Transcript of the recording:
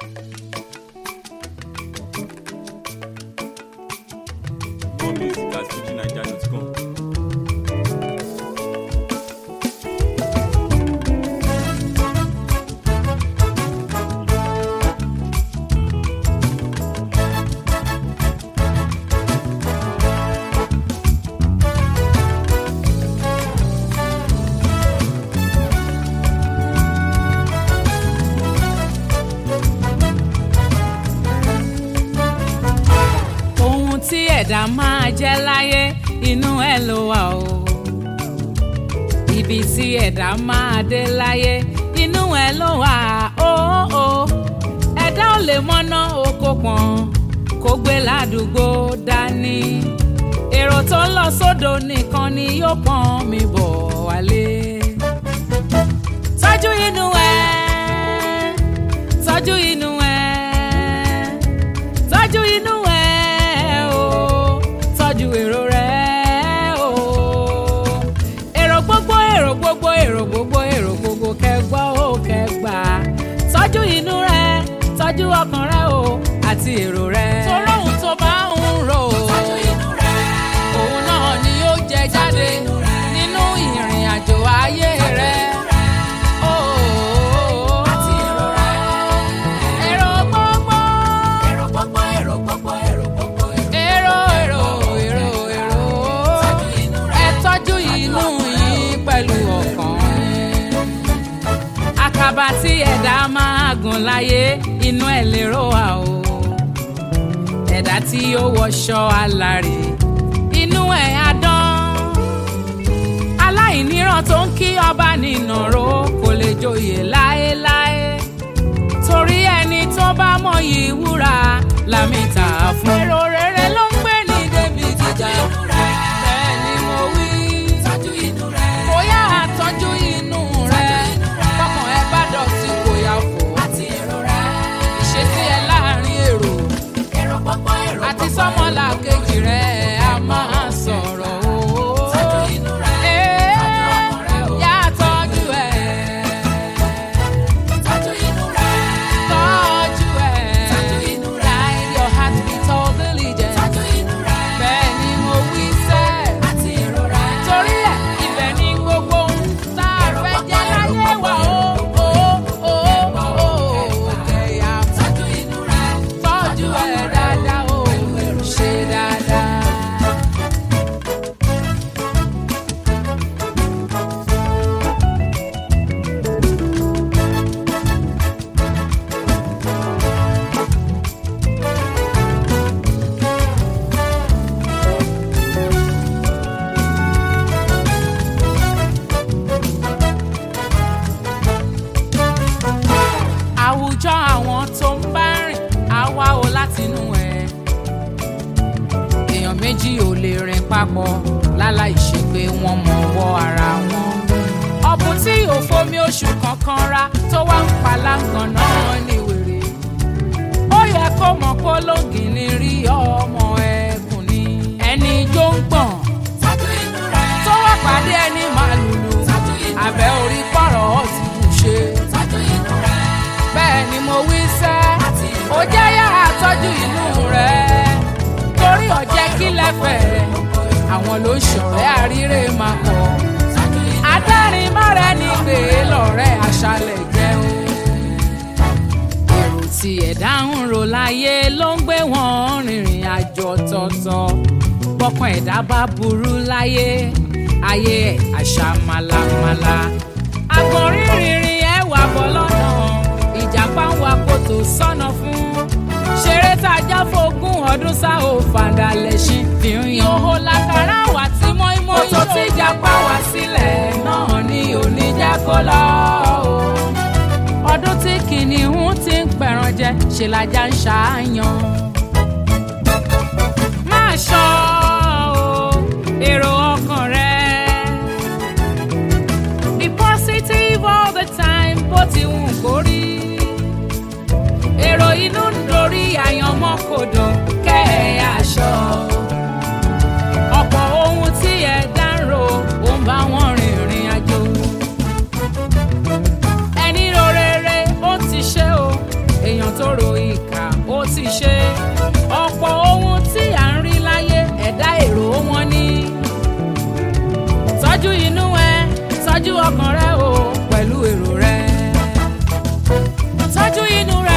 More music at fujinaija.com. ohun tí ẹ̀dá máa jẹ́ láyé inú ẹ̀ ló wà o ibi tí ẹ̀dá máa dé láyé inú ẹ̀ ló wà o o ẹ̀dá ò lè mọ́ná oko pọ̀n kó gbé ládùúgbò dání èrò tó ń lọ sódò nìkan ni yóò pọ́n mi bọ̀ wálé tọ́jú inú ẹ̀ tọ́jú inú ẹ̀ tọ́jú inú ẹ̀ o tọ́jú èrò rẹ̀ o èrò gbogbo èrò gbogbo èrò gbogbo èrò gbogbo kẹgbọ́ ó kẹgbà tọ́jú inú rẹ̀ tọ́jú ọkàn rẹ̀ o àti èrò rẹ̀. torí ohun tó bá ń rò ó òun náà ni yóò jẹ jáde nínú ìrìn àjò ayé rẹ̀. Ó, èrò gbogbo èrò èrò èrò èrò ẹ tọ́jú inú yín pẹ̀lú ọkàn yín. àkàbà tí ẹ̀dá máa gùn láyé inú ẹ̀ lérò wà o ẹ̀dá tí ó wọṣọ alárè inú ẹ̀ á dán aláìníran tó ń kí ọba nínàró kò lè joyè láéláé torí ẹni tó bá mọyì wúrà lámìta fún. èrò rere ló ń gbé ní débi jíjà bẹ́ẹ̀ ni mo wí. kò yá àtọ́jú inú rẹ̀ kọ́kàn ẹ bá dọ̀tí kò yá fò. ìṣesí ẹ láàrin èrò àti sọ́mọ́là kejì rẹ̀ a máa sọ̀rọ̀ o. Ee, yá tọ́jú ẹ̀. Tọ́jú ẹ̀. Guide your heart with all diligence. Bẹ́ẹ̀ ni mo wí sẹ́. Torí ẹ̀, ibẹ̀ ni gbogbo ohun tá a fẹ́ jẹ́ láyé wa o. O, o, o, kẹ̀yà tọ́jú ẹ̀ dáadáa o. Ṣe dáadáa. àwùjọ àwọn tó ń bá rìn á wá o látinú ẹ̀. èèyàn méjì ò lè rìn papọ̀ láláì ṣe pé wọ́n mọ ọwọ́ ara wọn. ọ̀bùn tí ò fomi oṣù kankan ra tó wá ń palángàn náà ní wèrè. ó yẹ kó mọ̀ pé ológin ní rí ọmọ ẹkùn ni. ẹni jó ń gbọ̀n tó wá pàdé ẹni màlúù àbẹ̀ orí pọ̀rọ̀ ọ̀ ti bù ṣe bẹ́ẹ̀ ni mo wí sẹ́ ó jẹ́ yàrá tọ́jú inú rẹ̀ torí ọ̀jẹ́ kí lẹ́fẹ̀ẹ́ rẹ̀ àwọn ló ń ṣọ̀rẹ́ àríre máa pọ̀ adárin mọ́rẹ́ ní gbé lọ́rẹ́ aṣálẹ̀ jẹun èrò tí ẹ̀dá ń rò láyé ló ń gbé wọn rìnrìn àjò ọ̀tọ̀ọ̀tọ̀ bọ́kàn ẹ̀dá bá burú láyé ayé ẹ̀ àṣà màlàmàlà àgbọ̀nrín rìnrìn ẹ̀ wà bọ́ lọ́nà ìjàpá ń wa kòtò sọ́nà fún ṣeré tàjà fógún ọdún sá ò fàdà lẹ́sìn fi ń yan owó lákàrà wà tí mọ́ímọ́ kòtò tí ìjàpá wá sílẹ̀ náà ni òní jẹ́ kó lọ o ọdún tí kìnìún ti ń pẹ̀ràn jẹ ṣe lajá ń ṣàáyàn máa ṣọ́ o èrò ọkàn rẹ be positive all the time bó ti wù kó rí èrò inú ń dorí àyànmọ́ kodò kẹ́ ẹ̀ aṣọ ọ̀pọ̀ ohun tí ẹ dá ń ro ó ń bá wọn rìnrìn àjò ẹni ro rere ó ti ṣe o èèyàn tó ro ìkà ó ti ṣe ọ̀pọ̀ ohun tí à ń rí láyé ẹ̀dá èrò wọn ni tọ́jú inú ẹ tọ́jú ọkàn rẹ o pẹ̀lú èrò rẹ tọ́jú inú rẹ